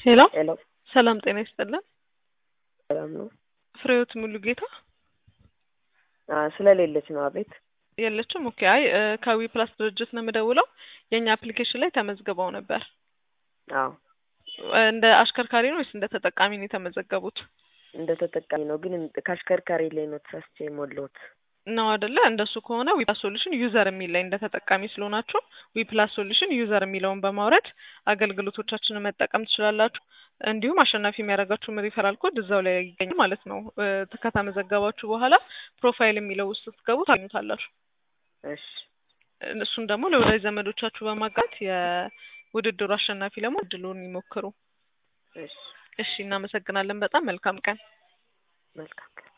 ሄሎ ሄሎ ሰላም ጤና ይስጥልን። ሰላም ነው? ፍሬህይወት ሙሉ ጌታ አዎ ስለሌለች ነው። አቤት የለችም። ኦኬ። አይ እ ከዊ ፕላስ ድርጅት ነው የምደውለው። የእኛ አፕሊኬሽን ላይ ተመዝግበው ነበር። አዎ እ እንደ አሽከርካሪ ነው ወይስ እንደ ተጠቃሚ ነው የተመዘገቡት? እንደ ተጠቃሚ ነው፣ ግን ከአሽከርካሪ ላይ ነው ተሳስቼ የሞላሁት። ነው አይደለ? እንደሱ ከሆነ ዊፕላስ ሶሉሽን ዩዘር የሚል ላይ እንደ ተጠቃሚ ስለሆናችሁ ዊፕላስ ሶሉሽን ዩዘር የሚለውን በማውረድ አገልግሎቶቻችንን መጠቀም ትችላላችሁ። እንዲሁም አሸናፊ የሚያደርጋችሁም ሪፈራል ኮድ እዛው ላይ ይገኛል ማለት ነው። እ ከተመዘገባችሁ በኋላ ፕሮፋይል የሚለው ውስጥ ስትገቡ ታገኙታላችሁ። እሺ እሱን ደግሞ ለወዳጅ ዘመዶቻችሁ በማጋት የውድድሩ አሸናፊ ለመሆን እድሉን ይሞክሩ። እሺ እሺ፣ እናመሰግናለን። በጣም መልካም ቀን። መልካም ቀን